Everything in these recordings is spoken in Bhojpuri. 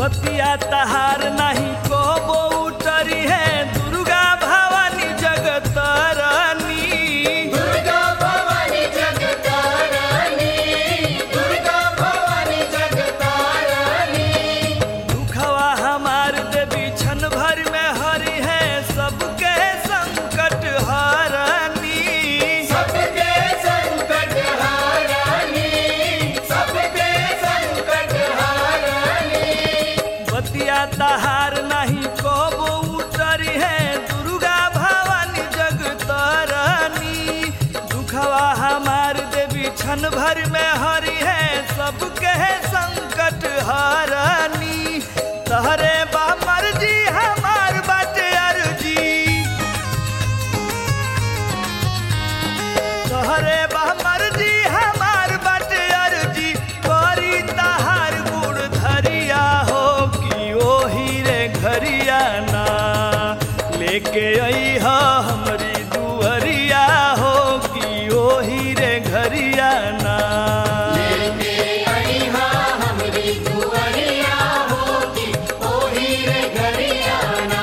बतिया तहार नहीं को उतरी है दुर्गा भवानी जगतरनी दुर्गा भवानी जगतारानी दुर्गा भवानी जगतारानी दुखवा हमार देवी क्षण भर में हरि है सबके संकट हरनी सबके संकट हारानी सबके संकट हारानी बतिया तहार नहीं को उतरी है दुर्गा भवानी जगतरनी दुखवा हमार देवी क्षण भर में हरि है सबके संकट हरनी तहरे बा मर्जी हमार बाटे अर्जी तोहरे बा मर्जी हमार बाटे अर्जी करी तहार गुड़ धरिया हो कि ओही रे घरिया ना लेके आई हा हमरी दुअरिया हो कि ओही रे घरिया ना लेके आई हा हमरी दुआरिया होगी ओही रे घरियाना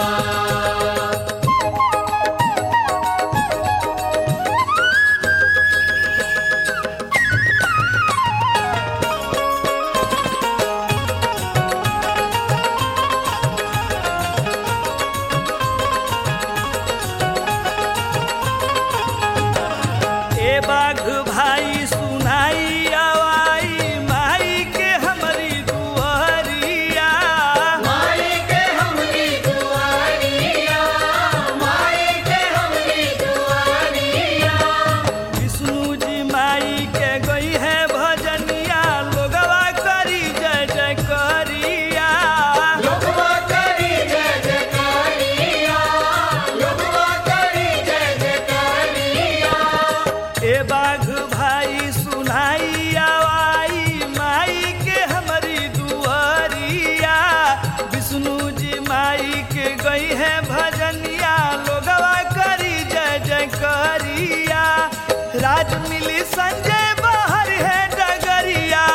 ए बाघ भाई सुनाई आवाई माई के हमरी दुअरिया माई के हमरी दुआरिया माई के हमरी दुआरिया विष्णु जी माई के गई है भजनिया लोगवा करी जय जय करिया लोगवा करी जय जयकारिया लोगवा करी जय जयकारिया ए बाघ भाई सुनाई आवाई माई के हमारी दुआरिया विष्णु जी माई के गई है भजनिया लोगवा करी जय जय करिया राज मिली संजय बाहर है डगरिया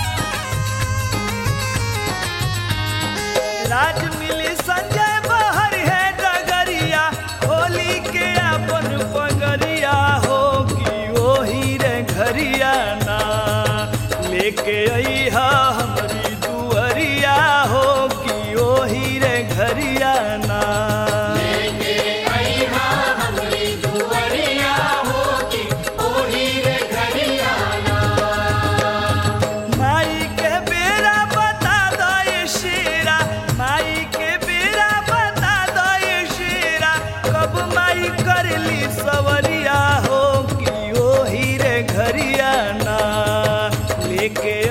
राज मिली संजय बाहर है डगरिया होली के अपन पगरिया हो कि ओही रे घरिया ना लेके आई हा हमरी दुअरिया हो कि ओही रे घरिया ना लेके आई हा हमरी दुआरिया होगी ओही रे घरियाना माई के बेरा बता दो ये शेरा माई के बेरा बता दो ये शेरा कब माई करली सवरिया हो कि ओही रे घरिया ना लेके